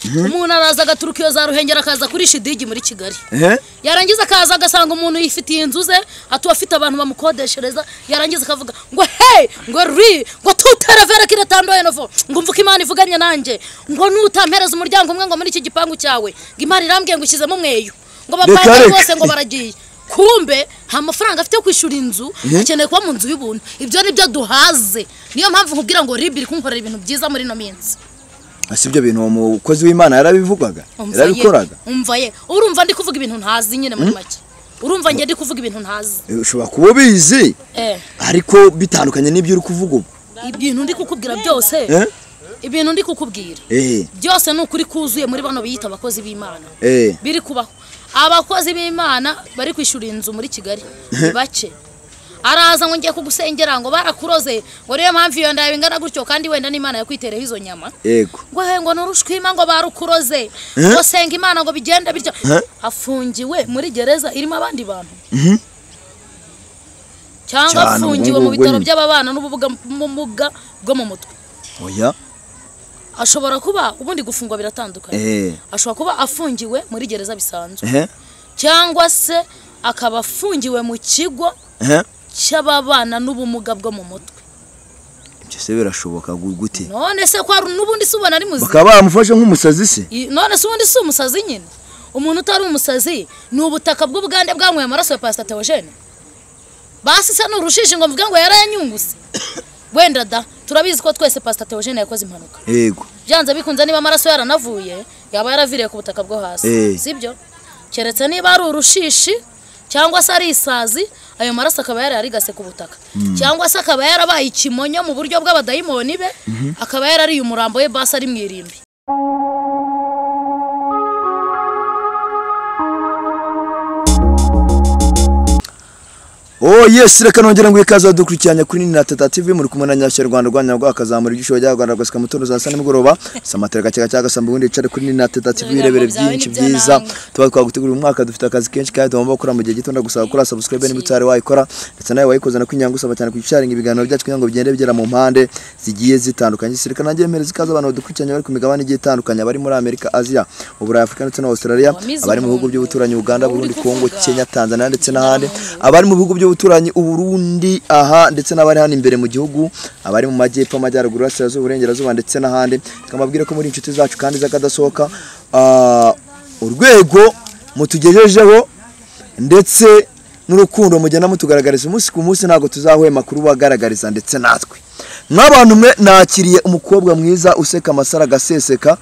umuntu araza agaturuka iyo za ruhengeri akaza kurisha idigi muri kigali Eh? yarangiza akaza agasanga umuntu yifitiye inzu ze atuba afite abantu bamukodeshereza yarangiza akavuga ngo hey ngo ri ngo tuterevere kiretandoye novo ngo umvuke imana ivuganye nanjye ngo nutampereza umuryango umwe ngo muri iki gipangu cyawe ngo imana irambwiye ngo ushyizemo umweyo ngo Reka, bapange reka. rwose ngo baragiye kumbe nta mafaranga afite yo kwishyura inzu akeneye kuba mu nzu y'ubuntu ibyo ni byo duhaze niyo mpamvu nkubwira ngo ribi iri kunkorera ibintu byiza muri ino minsi si ibyo bintu uwo mukozi w'imana yarabivugaga Umva ye, yarabikoraga umva ye urumva ndi kuvuga ibintu ntazi nyine muri make urumva njye ndi kuvuga ibintu ntazi Eh, ushobora kuba ubizi eh ariko bitandukanye n'ibyo uri kuvuga ubu ibintu ndi kukubwira byose Eh? ibintu ndi kukubwira Eh, byose ni ukuri kuzuye muri bano biyita abakozi b'imana eh, biri kubaho abakozi b'imana bari kwishyura inzu muri kigali ni bake araza ngo ngiye kugusengera ngo barakuroze ngo niyo mpamvu iyo ndaya bingana gutyo kandi wenda n'imana yakwitereho izo nyama yego ngo he ngo nurushwima ngo barukuroze ngo senga imana ngo bigende bityo Eh? afungiwe muri gereza irimo abandi bantu cyangwa Cyane, afungiwe ubwo mu bitaro nyine. by'ababana n'ubumuga bwo mu mutwe oya ashobora kuba ubundi gufungwa biratandukanye eh, ashobora kuba afungiwe muri gereza bisanzwe eh, cyangwa se akaba afungiwe mu kigo eh, cy'ababana n'ubumuga bwo mu mutwe ibyo se birashoboka gu- gute none se kwa n'ubundi si ubona ari muzima bakaba bamufashe nk'umusazi se I- none se ubundi si umusazi nyine umuntu utari umusazi ni ubutaka bw'ubugande bwanyweye amaraso ya pasita teogene basi se ni urushishi ngo mvuge ngo yarayanyunguse wenda da turabizi ko twese pasita teogene yakoze impanuka yego byanze bikunze niba amaraso yaranavuye yaba yaraviriye ku butaka bwo hasi Eh. sibyo keretse niba ari urushishi cyangwa se ari isazi ayo maraso akaba yararigase ku butaka cyangwa se akaba yarabaye ikimonyo mu buryo bw'abadayimoni be akaba yarariye umurambo we basi ari mu irimbi Oh yes, reka nongera ngo ikaze dukurikiranye kuri na Tata TV muri kumwe na Nyashyarwanda Rwanda rwa kazamura igisho cya Rwanda rwa mutoro za sana mugoroba samatereka cyaka cyaka samba ubundi icare kuri na Tata TV irebere byinshi byiza tuba twagutegurira umwaka dufite akazi kenshi kandi tugomba gukora mu gihe gito ndagusaba gukora subscribe niba utari wayikora ndetse nawe wayikoze na kwinyanga usaba cyane kwisharinga ibiganiro byacu kugira ngo bigende bigera mu mpande zigiye zitandukanye sirikana nagiye mpereza ikaze abantu badukurikiranye bari ku migabane igiye itandukanye abari muri Amerika Aziya Uburayi Afurika ndetse na Australia abari mu bihugu by'ubuturanyi Uganda Burundi Kongo Kenya Tanzania ndetse n'ahandi abari mu bihugu by'ubuturanyi uburundi aha ndetse n'abari hano imbere mu gihugu abari mu majyepfo amajyaruguru iburasirazuba uburengerazuba ndetse n'ahandi tukamubwira ko muri inshuti zacu kandi z'akadasohoka ah, urwego mutugejejeho ndetse n'urukundo mugenda mutugaragariza umunsi ku munsi ntabwo tuzahwema kurubagaragariza ndetse natwe nk'abantu mwe nakiriye umukobwa mwiza useka amasaro agaseseka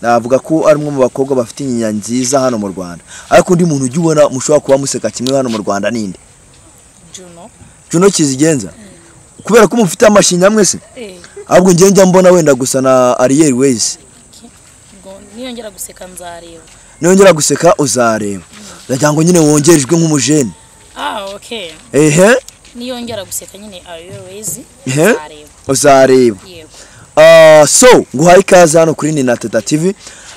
navuga ko ari umwe mu bakobwa bafite inyinya nziza hano mu rwanda ariko undi muntu ujya ubona mushobora kuba museka kimwe hano mu rwanda ninde juno juno kizigenza kubera ko mufite amashinya mwese eh ahubwo njye njya mbona wenda gusa na ariyeri wezi ngo niyongera guseka nzareba niyongera guseka uzareba ndagira ngo nyine wongerejwe nk'umujeni ah okay ehe niyongera guseka nyine are you lazy ehe nzareba uzareba yego Ah, so nguhaye ikaze hano kuri nina teta tv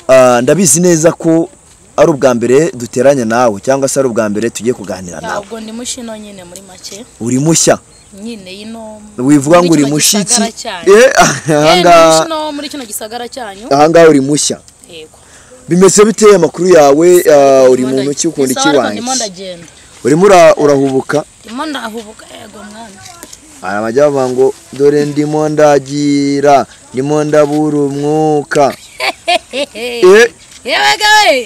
Ah, ndabizi neza ko ari ubwa mbere duteranye nawe cyangwa se ari ubwa mbere tugiye kuganira nawe ntabwo ndi mushino nyine muri make uri mushya nyine yino wivuga muri ngo uri kino mushiki gisagara cyanyu. Eh, Eh, ndi ahangaha mushino muri kino gisagara cyanyu ahangaha uri mushya yego bimeze bite amakuru yawe ah, uri muntu ki ukunda iki Sawa, ariko ndimo wanjye ndagenda urimo ura- urahubuka ndimo ndahubuka yego mwana hari abajya bavuga ngo dore ndimo ndagira ndimo ndabura umwuka Eh, yewe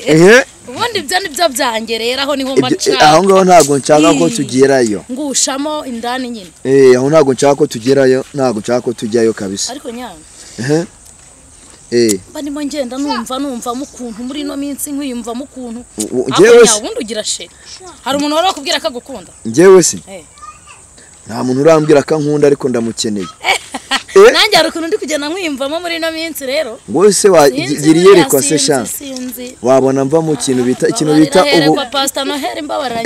ehe ubundi ibyo ni byo byanjye rero aho niho mba ibyo- eh, nshaka aho ngaho ntabwo nshaka ko Ih. tugerayo ngushamo indani nyine Eh, aho ntabwo nshaka ko tugerayo ntabwo nshaka ko tujyayo kabisa ariko nyanga ehe Eh, mba ndimo ngenda numva numva mukuntu muri ino minsi nkwiyumva mukuntu u- u- Ako njyewe nyawe se ubundi ugira sheri hari umuntu wari wakubwira ko agukunda njyewe se Eh. nta muntu urambwira ko ankunda ariko ndamukeneye nanjye hari ukuntu ndi kugenda nkwiyumvamo muri ino minsi rero ngo se wa- Sinzi gira buriya, iyerekwa se sinzi, shanse sinzi wabona mva mu kintu bita ikintu bita ubu ubu pasita noheli mbabarira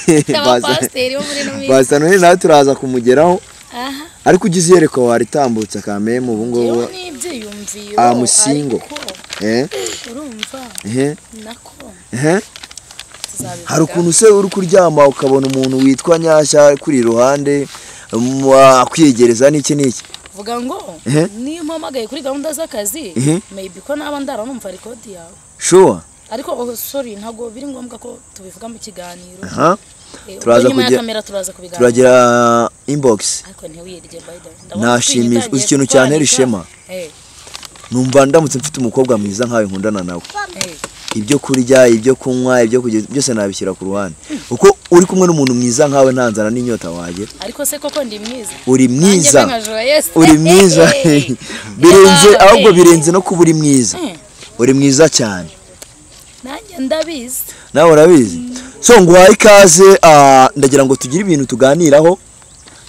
Eh, abapasiteri bo muri ino minsi baza noheli nawe turaza kumugeraho aha ariko ugize iyerekwa waritambutse akamemu ubu ngubu yewe n'ibyiyumviye Ah, musingo. ariko eh urumva eh nako eh tuzabivuga hari ukuntu se uri kuryama ukabona umuntu witwa nyashya kuri iruhande um, akwiyegereza n'iki n'iki vuga ngo Eh. niyo mpamagaye kuri gahunda z'akazi Mhm. maybe ko naba ndaranumva rekodi yawe shuwa ariko oh, sorry ntabwo biri ngombwa ko tubivuga mu kiganiro aha Eh, Turaza ubwo nyuma ya kugira- kamera turaza kubiganira turagira inbox ariko ntiwiyirye by the way Nashimishwa. Uzi ikintu cyantera ishema? numva ndamutse mfite umukobwa mwiza nkawe nkundana nawe ibyo kurya ibyo kunywa ibyo kugeza byose nabishyira ku ruhande uko uri kumwe n'umuntu mwiza nkawe nta nzara n'inyota wagira ariko se koko ndi mwiza uri mwiza Nanjye mbe nka Joyeuse. uri mwiza birenze Yabaye. ahubwo birenze no kuba uri mwiza Mm. uri mwiza cyane nanjye ndabizi nawe urabizi so nguhaye ikaze ah, ndagira ngo tugire ibintu tuganiraho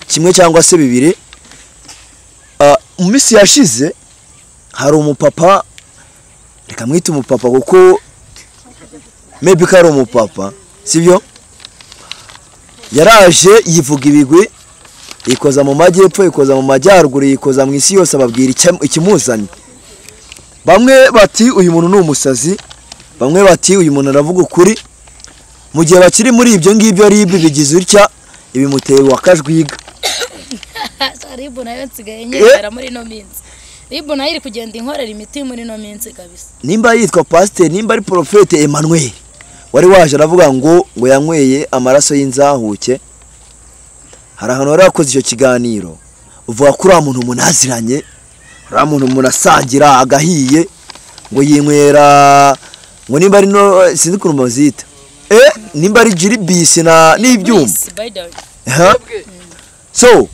kimwe cyangwa se bibiri Ah, mu minsi yashize hari umupapa reka mwite umupapa kuko maybe ko ari umupapa sibyo yaraje yivuga ibigwi yikoza mu majyepfo yikoza mu majyaruguru yikoza mu isi yose ababwira icya- ikimuzanye bamwe bati uyu muntu ni umusazi bamwe bati uyu muntu aravuga ukuri mu gihe bakiri muri ibyo ngibyo rib bigize utya ibimuteye wakajwiga ribu nayo nsigaye nyemera muri ino minsi ribu nayo iri kugenda inkorera imiti muri ino minsi kabisa nimba yitwa pasiteri nimba ari porofete Emmanuel wari waje aravuga ngo ngo yanyweye amaraso y'inzahuke hari ahantu wari wakoze icyo kiganiro uvuga ko uriya muntu munaziranye uriya muntu umuntu asangira agahiye ngo yinywera ngo nimba ari no sinzi ukuntu bazita eh nimba ari jiribisi na n'ibyuma Please, by the way. Aha. so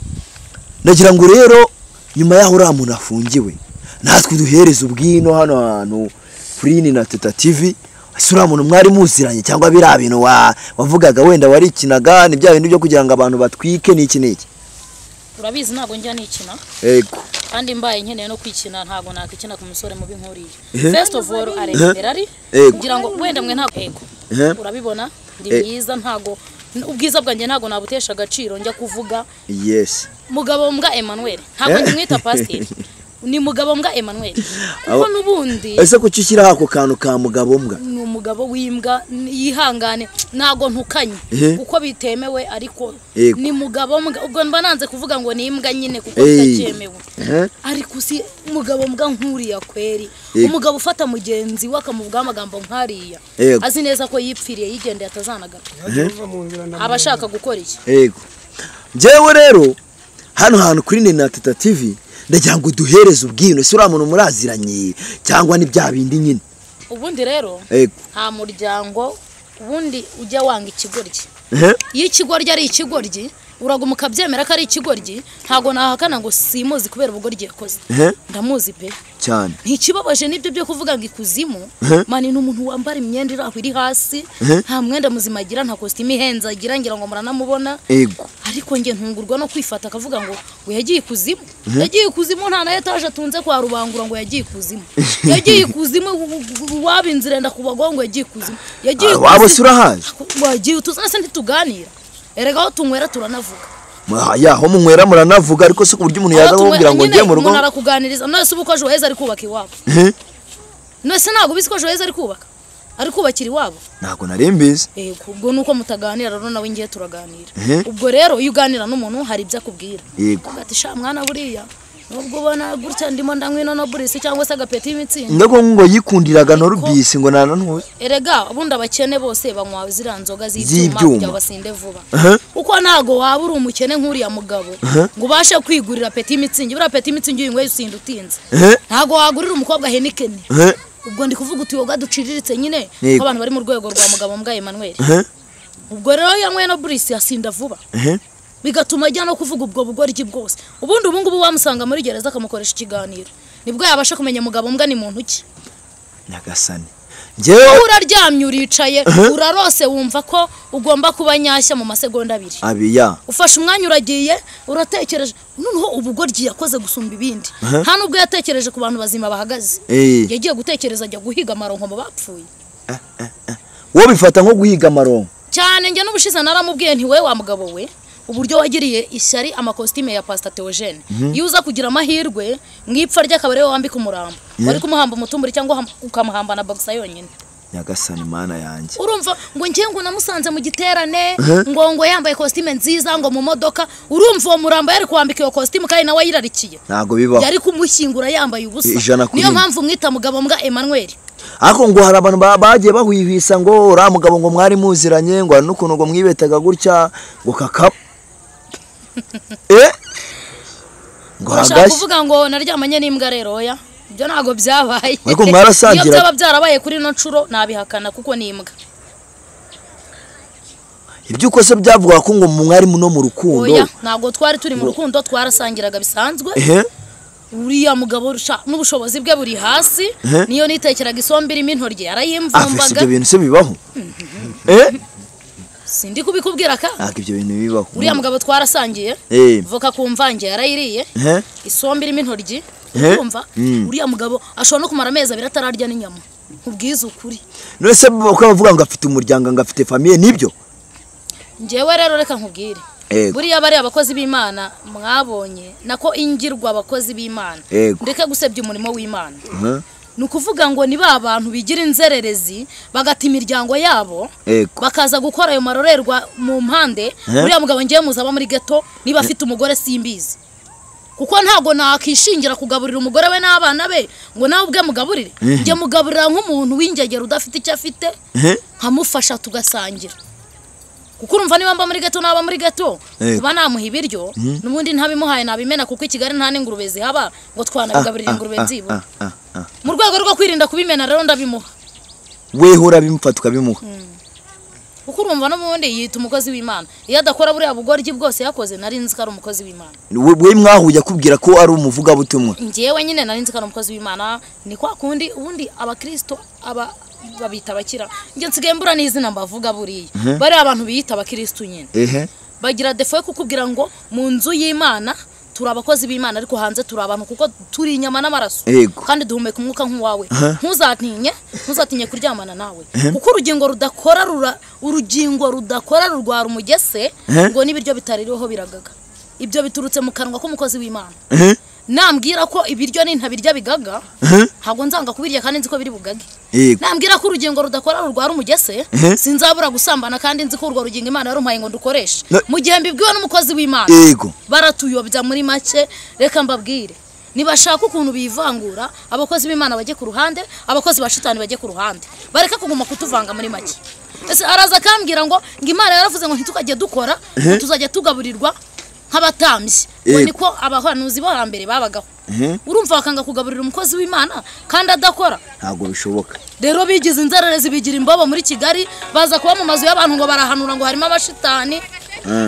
ndagira ngo rero nyuma y'aho uriya muntu afungiwe natwe duhereze ubwino hano hantu furini na teta tivi ese uriya muntu mwari muziranye cyangwa biriya bintu wa- wavugaga wenda warikinaga ni bya bintu byo kugira ngo abantu batwike n'iki n'iki urabizi ntabwo njya nikina yego kandi mbaye nkeneye no kwikina ntabwo nakikina ku musore mubi nk'uriya Ehe. first of all arendera ari Ego. kugira ngo wenda mwe ntabwo ego Ehe. urabibona ndi Eh. mwiza ntabwo ubwiza bwanjye ntabwo nabutesha agaciro njya kuvuga yesi mugabo mbwa Emmanuel ntabwo Eh? ndimwita pasiteri ni mugabo mbwa Emmanuel kuko Abo- n'ubundi ese kuki ushyiraho ako kantu ka mugabo mbwa ni umugabo w'imbwa n- yihangane ntabwo ntukanye Ehe. kuko bitemewe ariko Yego. ni mugabo mbwa ubwo mba nanze kuvuga ngo ni imbwa nyine kuko Ey. bitacyemewe Ehe. ariko usi umugabo mbwa nkuriya kweri Yego. umugabo ufata mugenzi we akamuvugaho amagambo nkariya Yego. azi neza ko yipfiriye yigendeye atazanagaruka aba ashaka gukora iki yego njyewe rero hano hantu kuri nina teta tivi ndagira ngo duhereze ubwino ese uriya muntu muraziranye cyangwa ni bya bindi nyine ubundi rero yego nta muryango ubundi ujya wanga ikigoryi Ehe. iyo ikigoryi ari ikigoryi uraguma ukabyemera ko ari ikigoryi ntabwo nahakana ngo simuzi kubera ubugoryi yakoze Ehe. ndamuzi pe cyane ntikibabaje nibyo byo kuvuga ngo ikuzimu Ehe. mani ni umuntu wambara imyenda iri aho iri hasi Ehe. nta mwenda muzima agira nta kositimu ihenze agira ngira ngo muranamubona yego ariko njye ntungurwa no kwifata akavuga ngo we yagiye ikuzimu yagiye ikuzimu nta na etaje atunze kwa rubangura ngo yagiye ikuzimu yagiye ikuzimu waba inzira yenda kubagwa ngo yagiye ikuzimu yagiye Ah, waba se urahazi ikuzimu wagiye utuzana se ntituganira erega aho tunywera turanavuga Ma- ya aho munywera muranavuga ariko si ku buryo umuntu yaza Aho tunywera- akubwira ngo nyine ngiye mu rugo umuntu arakuganiriza none ubu ko ejo heza ari kubaka iwabo Ehe. none se ntabwo ubizi ko ejo heza ari kubaka ari kubakira iwabo ntabwo nari mbizi yego ubwo ni uko mutaganira rero nawe ngiye turaganira Ehe. ubwo rero iyo uganira n'umuntu hari ibyo akubwira yego ati sha mwana buriya nubwo ubona gutya ndimo ndanywa ino no burisi cyangwa se agapeti y'imitsingi ndago ngo yikundiraga norubisi ngo nanantuye erega ubundi abakene bose banywa ziriya nzoga z'ibyuma Z'ibyuma. kugira basinde vuba Aha. kuko ntabwo waba uri umukene nk'uriya mugabo ngo ubashe kwigurira peti y'imitsingi buriya peti y'imitsingi uyinyweye usinda utinze Ehe. ntabwo wagurira umukobwa henikeni Ehe. ubwo ndi kuvuga utiyoga duciriritse nyine Yego. nk'abantu bari mu rwego rwa mugabo mbwa Emmanuel Ehe. ubwo rero yanyweye no burisi asinda vuba Ehe. bigatuma ajya no kuvuga ubwo bugoryi bwose ubundi ubu ngubu wamusanga muri gereza akamukoresha ikiganiro nibwo yabasha kumenya mugabo mbwa ni muntu ki nyagasani njyewe Wowe uraryamye uricaye urarose wumva ko ugomba kuba nyashya mu masegonda abiri abiya ufashe umwanya uragiye uratekereje noneho ubugoryi yakoze gusumba ibindi Aha. nta nubwo yatekereje ku bantu bazima bahagaze Eh. yagiye gutekereza ajya guhiga amaronko mu bapfuye wowe bifata nko guhiga amaronko cyane njye n'ubushize naramubwiye nti we wa mugabo we uburyo wagiriye ishyari amakositime ya pasita teogene iyo uza kugira amahirwe mu ipfa ry'akabari we wambika umurambo wari kumuhamba umutumburi cyangwa uham- ukamuhamba na bagisa yonyine nyagasani mana yanjye urumva ngo njye ngo namusanze mu giterane ngo ngo yambaye kositime nziza ngo mu modoka urumva uwo murambo yari kwambika iyo kositimu kandi nawe yirarikiye ntabwo bibaho yari kumushyingura yambaye ubusa Ijana ku niyo rimwe. mpamvu mwita mugabo mbwa Emmanuel ariko ngo hari abantu ba- bagiye bahwihwisa ngo uriya mugabo ngo mwari muziranye ngo hari n'ukuntu ngo mwibetaga gutya ngo kaka eh ngo bashaka hagashya kuvuga ngo naryamanye n'imbwa rero oya ibyo ntabwo byabaye Ariko mwarasangira. iyo byaba byarabaye kuri ino nshuro nabihakana kuko ni imbwa ibyo ukose byavuga ko ngo mwari no mu rukundo oya ntabwo twari turi mu rukundo twarasangiraga bisanzwe ehe uriya mugabo rusha n'ubushobozi bwe buri hasi Eh? niyo nitekeraga isombe irimo intoryi afese yarayimvumbaga ibyo bintu se bibaho eh sindi kubikubwira ka ntabwo ibyo bintu bibaho uriya mugabo twarasangiye eh voka ku mvange yarayiriye ehe isombe irimo intoryi Eh? kumva Mm. uriya mugabo ashobora no kumara amezi abiri atararya n'inyama nkubwize ukuri none se uko bavuga ngo afite umuryango ngo afite famiye nibyo njyewe rero reka nkubwire Yego. buriya bariya abakozi b'imana mwabonye nako ingirwa abakozi b'imana Yego. ndeke gusebya umurimo w'imana Mhm. ni ukuvuga ngo ni ba bantu bigira inzererezi bagata imiryango yabo Yego. bakaza gukora ayo marorerwa mu mpande Eh? uriya mugabo ngewe muzaba muri geto niba afite umugore simbizi kuko ntabwo nakwishingira kugaburira umugore we n'abana be ngo nawe ubwe mugaburire njye mugaburira nk'umuntu w'ingegero udafite icyo afite ehe nkamufasha tugasangira kuko urumva niba mba muri gato naba muri gato Yego. kuba namuha ibiryo n'ubundi ntabimuhaye nabimena kuko i kigali nta n'ingurube zihaba ngo twanabigaburira Ah, ingurube ah, nzibura ah, ah, ah. mu rwego rwo kwirinda kubimena rero ndabimuha weho urabimufata ukabimuha kuko urumva n'ubundi yita umukozi w'imana iyo adakora buriya bugoryi bwose yakoze nari nzi ko ari umukozi w'imana we we mwahuye akubwira ko ari umuvugabutumwa njyewe nyine nari nzi ko ari umukozi w'imana ni kwa kundi ubundi abakirisito aba babita abakira njye nsigaye mbura n'izina mbavuga buriya bariya abantu biyita abakirisitu nyine ehe bagira defo yo kukubwira ngo mu nzu y'imana turi abakozi b'imana ariko hanze turi abantu kuko turi inyama n'amaraso Yego. kandi duhumeka umwuka nk'uwawe Aha. ntuzatinye ntuzatinye kuryamana nawe kuko urugingo rudakora rura urugingo rudakora rurwara umugese Aha. ngo n'ibiryo bitaririho biragaga ibyo biturutse mu kanwa k'umukozi w'imana ehe nambwira ko ibiryo nintabirya bigaga ehe ntabwo nzanga kubirya kandi nzi ko biri bugage yego nambwira ko urugingo rudakora rurwara umugese Mhm. sinzabura gusambana kandi nzi ko urwo rugingo imana yarumpaye ngo dukoreshe Na- mu gihe mbibwiwe n'umukozi w'imana yego baratuyobya muri make reka mbabwire nibashaka ukuntu bivangura abakozi b'imana bajye ku ruhande abakozi ba shitani bajye ku ruhande bareke kuguma kutuvanga muri make ese araza akambwira ngo ngo imana yaravuze ngo ntitukajye dukora ngo tuzajya tugaburirwa nk'abatambyi ngo Yego. niko abahanuzi bo hambere babagaho Mhm. urumva bakanga kugaburira umukozi w'imana kandi adakora ntabwo bishoboka rero bigize inzererezi bigira imbobo muri kigali baza kuba mu mazu y'abantu ngo barahanura ngo harimo abashitani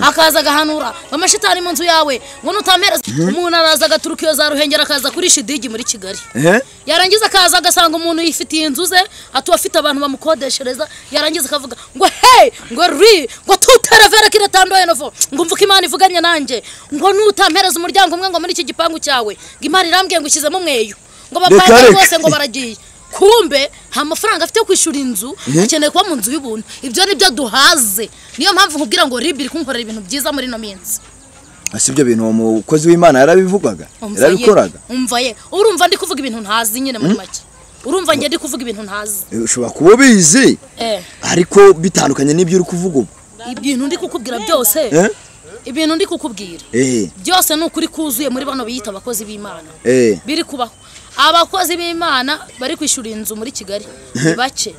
akaza agahanura amashitani mu nzu yawe ngo nutampereza umuntu araza agaturuka iyo za ruhengeri akaza kuri shidigi muri kigali ehe yarangiza akaza agasanga umuntu yifitiye inzu ze atuba afite abantu bamukodeshereza yarangiza akavuga ngo hey ngo ri ngo tutera vera kira tandoye novo ngo mvuke imana ivuganye nanjye ngo nutampereza umuryango umwe ngo muri iki gipangu cyawe ngo imana irambwiye ngo ushyizemo umweyo ngo bapange Reka, reka. rwose ngo baragiye kumbe nta mafaranga afite yo kwishyura inzu akeneye kuba mu nzu y'ubuntu ibyo nibyo duhaze niyo mpamvu nkubwira ngo ribi iri kunkorera ibintu byiza muri ino minsi si ibyo bintu uwo mukozi w'imana yarabivugaga Umva ye, yarabikoraga umva ye urumva ndi kuvuga ibintu ntazi nyine muri make urumva njye ndi kuvuga ibintu ntazi Eh, ushobora kuba ubizi Eh, ariko bitandukanye n'ibyo uri kuvuga ubu ibintu ndi kukubwira byose eh ibintu ndi kukubwira eh byose ni ukuri kuzuye muri bano biyita abakozi b'imana eh biri kubaho abakozi b'imana bari kwishyura inzu muri kigali ni bake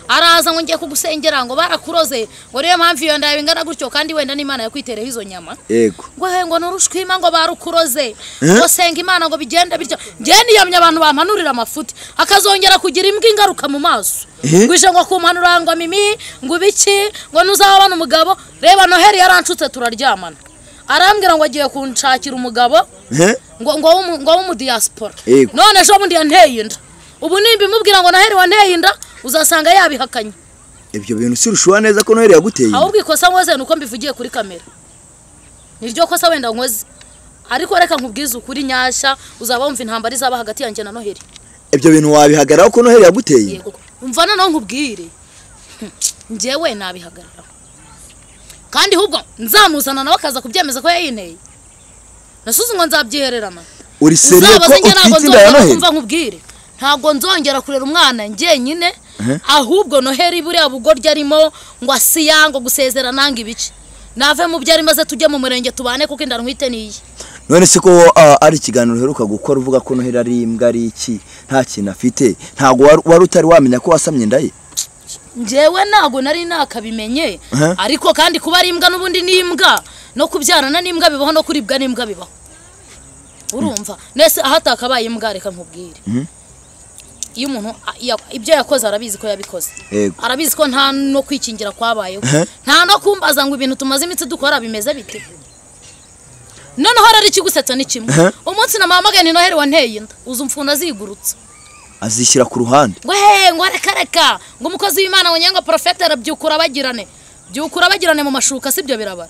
araza ngo ngiye kugusengera ngo barakuroze ngo niyo mpamvu iyo ndawe ingana gutyo kandi wenda n'imana yakwitereho izo nyama yego ngo he ngo nurushwima ngo barukuroze ngo senga imana ngo bigenda bityo njye niyamye abantu bamanurira amafuti akazongera kugira imbwa ingaruka mu maso Eh? ngo ije ngo kumpanura ngo mimi ngo ibiki ngo nuzabona umugabo reba noheli yaranshutse turaryamana arambwira ngo agiye kunshakira umugabo eh ngo ngo w'umu- ngo w'umudiyasipora Yego. none ejo bundi yanteye inda ubu nimba imubwira ngo noheli wanteye inda uzasanga yabihakanye ibyo bintu si urushuha neza ko noheli yaguteye inda. ahubwo ikosa nkoze ni uko mbivugiye kuri kamera niryo kosa wenda nkoze ariko reka nkubwize ukuri nyashya uzaba wumva intambara izaba hagati yanjye na noheli ibyo bintu wabihagararaho ko noheli yaguteye inda. yego umva noneho nkubwire Hmm, njyewe nabihagararaho kandi ahubwo nzamuzana nawe akaza kubyemeza ko yayinteye nasuze ngo nzabyihererana uri seriye ko Uzabaze njye ntabwo utwite inda ya nzongera noheli kumva nkubwire ntabwo nzongera kurera umwana njyenyine ahubwo noheli buriya bugoryi arimo ngo asiya ngo gusezera nanga ibice nave mu byo ari maze tujye mu murenge tubane kuko inda ntwite niyi none se ko ah, ari ikiganiro uheruka gukora uvuga ko noheli ari imbwa ari iki nta kintu afite ntabwo wari- wari utari wamenya ko wasamye inda ye njyewe ntabwo nari nakabimenye Aha. ariko kandi kuba ari imbwa n'ubundi ni imbwa no kubyarana n'imbwa bibaho no kuribwa n'imbwa bibaho urumva nese aho atakabaye imbwa reka nkubwire iyo umuntu a- ya- ibyo yakoze arabizi ko yabikoze Yego. arabizi ko nta no kwikingira kwabayeho Aha. nta no kumbaza ngo ibintu tumaze imitsi dukora bimeze bite noneho rero ikigusetsa ni kimwe Aha. umunsi namuhamagaye ni noheli wanteye inda uza umfunda zigurutse azishyira ku ruhande ngo he ngo reka reka ngo umukozi w'imana ngo nyango porofete arabyukura bagirane byukura bagirane mu mashuka si byo birabara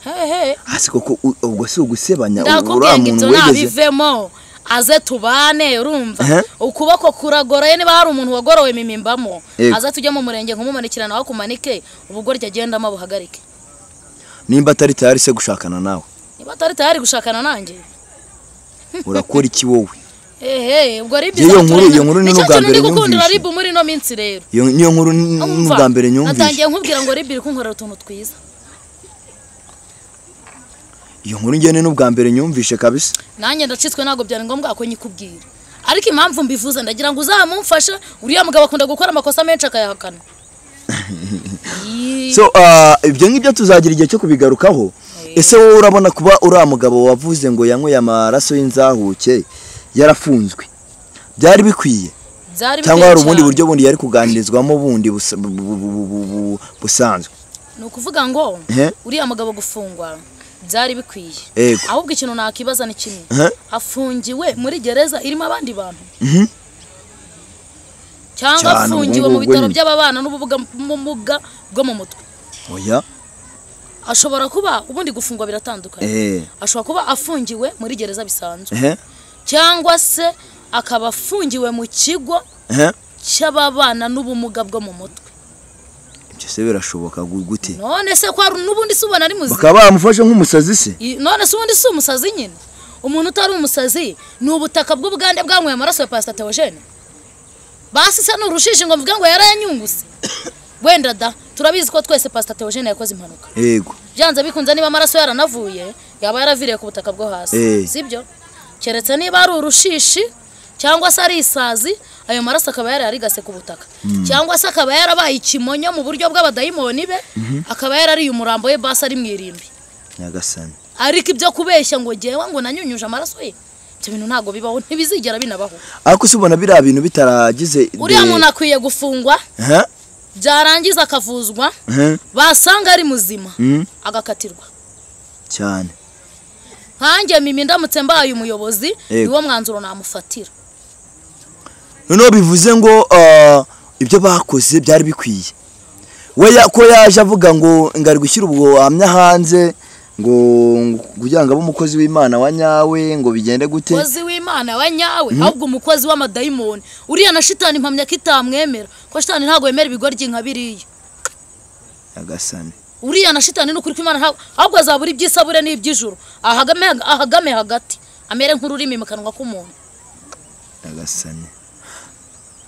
hehe hasi koko u- ubwo si ugusebanya ubu ndakubwiye uriya ngo muntu ibyo wigeze ntabivemo aze tubane urumva Ehe. ukuboko kuragoroye niba hari umuntu wagorowe mimimbamo Yego. aze tujye mu murenge nkumumanikira nawe akumanike ubugoryi agendamo buhagarike nimba atari tayari se gushakana nawe niba atari tayari gushakana nanjye urakora iki wowe ehe ubwo ari Iyo byiza nkuru- iyo nkuru ni Nicyo n'ubwa kintu mbere ndi gukundira nyumvise. ribu muri ino minsi rero iyo niyo nkuru n- Umva, n'ubwa mbere nyumvise natangiye nkubwira ngo ribu iri kunkorera utuntu twiza iyo nkuru ngene n'ubwa mbere nyumvise kabisa nanjye ndacitswe ntabwo byari ngombwa ko nyikubwira ariko impamvu mbivuze ndagira ngo uzamumfashe uriya mugabo akunda gukora amakosa menshi akayahakana Yii. so ah, ibyo ngibyo tuzagira igihe cyo kubigarukaho ese wowe urabona kuba uriya mugabo wavuze ngo yanyweye amaraso y'inzahuke yarafunzwe byari bikwiye byari cyangwa biteye hari ubundi cyane. buryo bundi yari kuganirizwamo bundi busa- bu- bu- bu- bu- bu- bu- busanzwe ni ukuvuga ngo Ehe. uriya mugabo gufungwa byari bikwiye Ego. ahubwo ikintu nakibaza ni kimwe Ehe. afungiwe muri gereza irimo abandi bantu Mhm. cyangwa Cyane, afungiwe ubwo mu bitaro nyine. by'ababana n'ubumuga n'ubumuga bwo mu mutwe oya ashobora kuba ubundi gufungwa biratandukanye eh, ashobora kuba afungiwe muri gereza bisanzwe eh, cyangwa se akaba afungiwe mu kigo eh, cy'ababana n'ubumuga bwo mu mutwe ibyo se birashoboka gu- gute none se kwa n'ubundi si ubona ari muzima bakaba baramufashe nk'umusazi se I- none se ubundi si umusazi nyine umuntu utari umusazi ni ubutaka bw'ubugande bwanyweye amaraso ya pasita teogene basi se ni urushishi ngo mvuge ngo yarayanyunguse wenda da turabizi ko twese pasita teogene yakoze impanuka yego byanze bikunze niba amaraso yaranavuye yaba yaraviriye ku butaka bwo hasi Eh. sibyo keretse niba ari urushishi cyangwa se ari isazi ayo maraso akaba yari yarigase ku butaka cyangwa se akaba yarabaye ikimonyo mu buryo bw'abadayimoni be akaba yarariye umurambo we basi ari mu irimbi nyagasani ariko ibyo kubeshya ngo ngewe ngo nanyunyuje amaraso ye ibyo bintu ntabwo bibaho ntibizigera binabaho ariko se ubona biriya bintu bitaragize uriya de- muntu akwiye gufungwa Eh, byarangiza akavuzwa eh, basanga ari muzima mm, agakatirwa cyane nkanjye mimi ndamutse mbaye umuyobozi Yego. niwo mwanzuro namufatira noneho bivuze ngo ah, ibyo bakoze byari bikwiye we ya- ko yaje avuga ngo ngo ari gushyira ubwo buhamya hanze ngo ngo kugira ngo abe umukozi w'imana wa nyawe ngo bigende gute umukozi w'imana wa nyawe ahubwo umukozi w'amadayimoni uriya na shitani impamya ko itamwemera ko shitani ntabwo yemera ibigoryi nka biriya nyagasani uriya na shitani ni ukuri ko imana ntabwo ahubwo azabura iby'isabure n'iby'ijuru ahagame ahagame hagati amere nk'ururimi mu kanwa k'umuntu nyagasani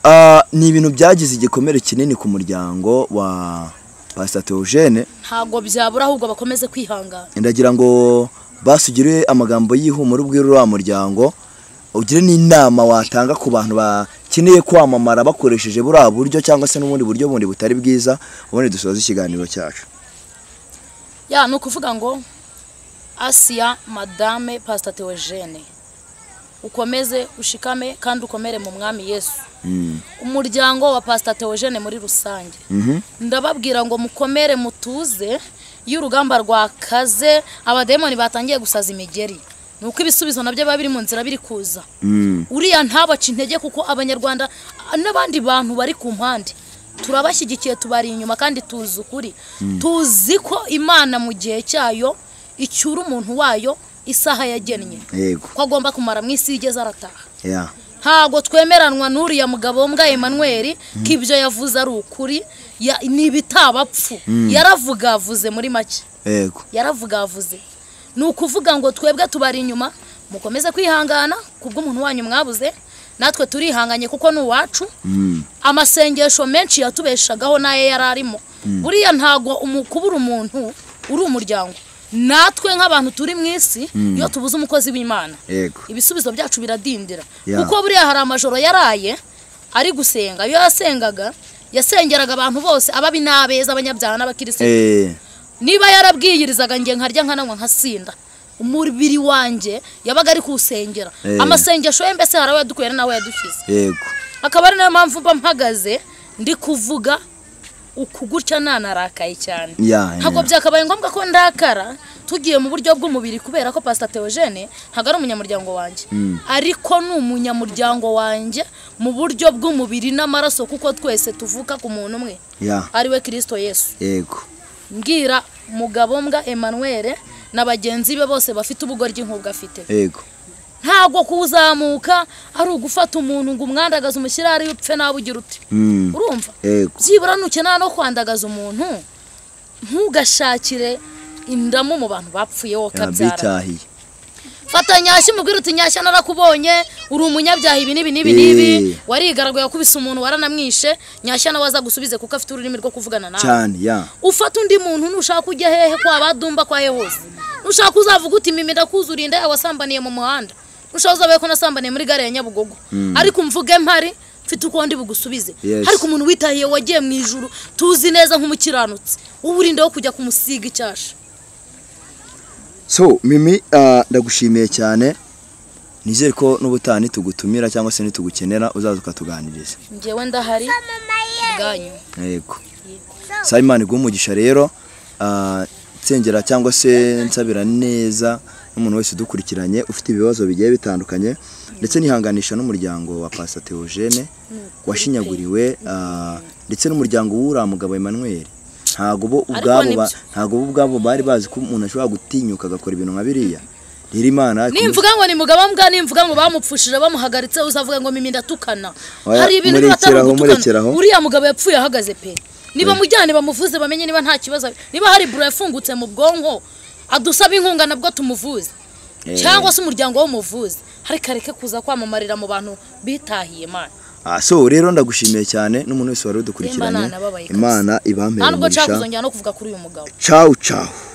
Ah, ni ibintu byagize igikomere kinini ku muryango wa pasita teogene ntabwo byabura ahubwo bakomeze kwihangana ndagira ngo basugire amagambo y'ihumure ubwira uriya muryango ugire n'inama watanga ku bantu bakeneye kwamamara bakoresheje buriya buryo cyangwa se n'ubundi buryo bundi butari bwiza ubundi dusoza ikiganiro cyacu ya ni ukuvuga ngo asiya madame pasita teogene ukomeze ushikame kandi ukomere mu mwami yesu Mm, umuryango wa pasita teogene muri rusange mhm. ndababwira ngo mukomere mutuze iyo urugamba rwakaze abadayimoni batangiye gusaza imigeri ni uko ibisubizo nabyo biba biri mu nzira biri kuza Mm, uriya ntabaca intege kuko abanyarwanda a- n'abandi bantu bari ku mpande turabashyigikiye tubari inyuma kandi tuzi ukuri tuzi ko imana mu gihe cyayo icyura umuntu wayo isaha yagennye yego ko agomba kumara mu isi igeze arataha ya ntago twemeranwa n'uriya mugabo mbwa Emmanuel ko ibyo yavuze ari ukuri ya- ni ibitabapfu yaravuga avuze muri make yego yaravuga avuze ni ukuvuga ngo twebwe tubari inyuma mukomeze kwihangana ku bw'umuntu wanyu mwabuze natwe turihanganye kuko ni uwacu amasengesho menshi yatubeshagaho n'ayo yari arimo buriya ntabwo umu- kubura umuntu uri umuryango natwe nk'abantu turi mu isi iyo tubuze umukozi w'imana yego ibisubizo byacu biradindira Ya. kuko buriya hari amajoro yaraye ari gusenga iyo yasengaga yasengeraga abantu bose ababi n'abeza abanyabyaha n'abakirisitu eh niba yarabwiyirizaga nge nkarya nkananywa nkasinda umubiri wanjye yabaga ari kuwusengera Eh. amasengesho ye mbese hari aho yadukuye hari n'aho yadushyize yego akaba ari nayo mpamvu mba mpagaze ndi kuvuga uku gutya nanarakaye cyane ya ntabwo ya. byakabaye ngombwa ko ndakara tugiye mu buryo bw'umubiri kubera ko pasita teogene ntabwo ari umunyamuryango wanjye ariko ni umunyamuryango wanjye mu buryo bw'umubiri n'amaraso kuko twese tuvuka ku muntu umwe ya ariwe kirisito yesu yego mbwira mugabo mbwa Emmanuel na bagenzi be bose bafite ubugoryi nk'ubwo afite yego ntabwo kuzamuka ari ugufata umuntu ngo umwandagaze umushyire ari upfe nawe ugira uti Mm. urumva yego byibura nukena no kwandagaza umuntu ntugashakire indamu mu bantu bapfuye wowe ukabyara bitahiye fata nyashya umubwire uti nyashya narakubonye uri umunyabyaha ibi n'ibi n'ibi n'ibi Eh. warigaraguye wakubise umuntu waranamwishe nyashya nawe azagusubize kuko afite ururimi rwo kuvugana nawe cyane ya ufata undi muntu nushaka ujya hehe kwa badumba kwa hose nushaka uzavuga uti mimi ndakuzuriye inda yawe wasambaniye mu muhanda nushaka uzabe ko nasambaniye muri gare ya nyabugogo ariko mvuge mpari mfite uko ndi bugusubize Yes. ariko umuntu witahiye wagiye mu ijuru tuzi neza nk'umukiranutsi uwurinde wo kujya kumusiga icyasha so mimi ah, ndagushimiye cyane nizere ko n'ubutaha nitugutumira cyangwa se nitugukenera uzaza ukatuganiriza njyewe ndahari bwanyu yego simon umugisha rero ah, nsengera cyangwa se nsabira neza n'umuntu wese udukurikiranye ufite ibibazo bigiye bitandukanye ndetse nihanganisha n'umuryango wa pasa teogene washinyaguriwe ah, ndetse n'umuryango w'uriya mugabo Emmanuel ntabwo bo ubwabo ba- nibyo. ntabwo bo ubwabo bari bazi ko umuntu ashobora gutinyuka agakora ibintu nka biriya rero imana nimvuga ngo ni mugabo mbwa nimvuga ngo bamupfushije bamuhagaritse uzavuga ngo mimi ndatukana Oya, hari ibintu biba atari murekeraho, ugutukana murekeraho. uriya mugabo yapfuye ahagaze pe niba mujyane bamuvuze bamenye niba nta kibazo niba hari buro yafungutse mu bwonko adusaba inkunga nabwo tumuvuze Eh. cyangwa se umuryango w'umuvuzi ariko areke kuza kwamamarira mu bantu bitahiye mana Ah, so rero ndagushimiye cyane n'umuntu wese wari udukurikiranye Nimba nanababaye kabisa. imana ibampere nta nubwo umugisha cyakuzongera no kuvuga kuri uyu mugabo ciao ciao